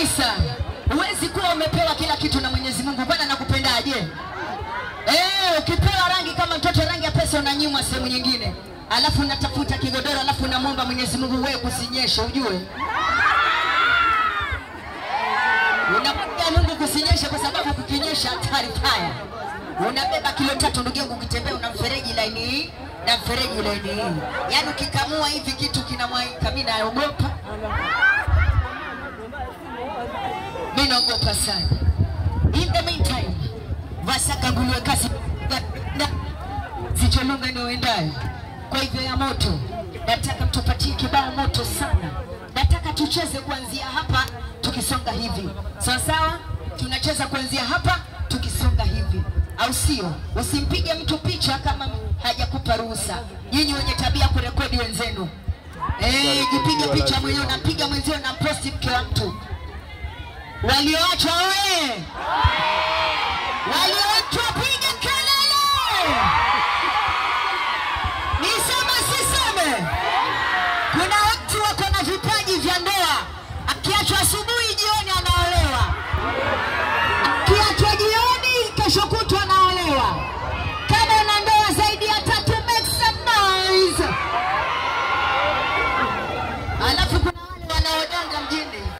kabisa. Huwezi kuwa umepewa kila kitu na Mwenyezi Mungu. Bwana anakupendaje? Eh, ukipewa rangi kama mtoto rangi ya pesa unanyimwa sehemu nyingine, alafu unatafuta kigodoro, alafu unamwomba Mwenyezi Mungu wewe kusinyesha, ujue unamwambia Mungu kusinyesha, kwa sababu kukinyesha hatari paya. Unabeba kilo tatu, ndugu yangu, ukitembea una mfereji laini hii na mfereji laini hii, yaani ukikamua hivi kitu kinamwaika. Mimi naogopa, mimi naogopa sana. In the meantime, Vasaka nguliwe kasi sicholunga ni uendayo. Kwa hivyo ya moto, nataka mtupatie kibao moto sana. Nataka tucheze kuanzia hapa tukisonga hivi, sawa sawa. Tunacheza kuanzia hapa tukisonga hivi, au sio? Usimpige mtu picha kama hajakupa ruhusa. Nyinyi wenye tabia kurekodi wenzenu, eh, jipige picha mwenyewe, unapiga mwenzio na posti mke wa mtu. Walioachwa oye! Walioachwa piga kelele! Niseme siseme? Kuna watu wako na vipaji vya ndoa, akiachwa